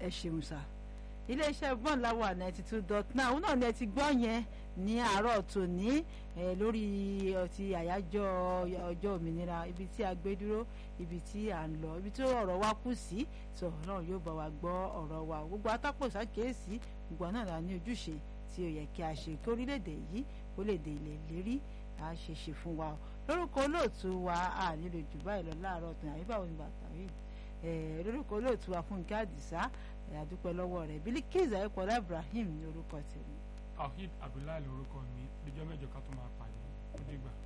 ẹ ṣeun sá iléeṣẹ́ bọ́ọ̀n láwà ninety two dot nine òun náà ni ẹ ti gbọ́ yẹn ní àárọ̀ tòní lórí ọtí àyájọ́ ọjọ́ òmìnira ibi tí a gbé dúró ibi tí à ń lọ ibi tí ọ̀rọ̀ wa kù sí sọ ọlọ́run yóò bá wa gbọ́ ọ̀rọ̀ wa gbogbo atápò ṣàkíyèsí gbogbo náà la ní ojúṣe tí ó yẹ kí a ṣe kí orílẹ̀-èdè yìí kó lè dé ilẹ̀ lérí a ṣe ṣe fún wa lórúkọ olóòtú wa a nílò jù báyìí lọ láàárọ̀ tó yàn báwo ni bàtà rí lórúkọ olóòtú wa Fúnkẹ́ Àdìsá àdúpẹ́ lọ́wọ́ rẹ̀ Bilikiz ayípọ̀lá Ibrahim ní orúkọ tèmi. Tawhid Abdullahi lórúkọ mi díjọ́ mẹ́jọ ká tó máa pàdé ó dìgbà.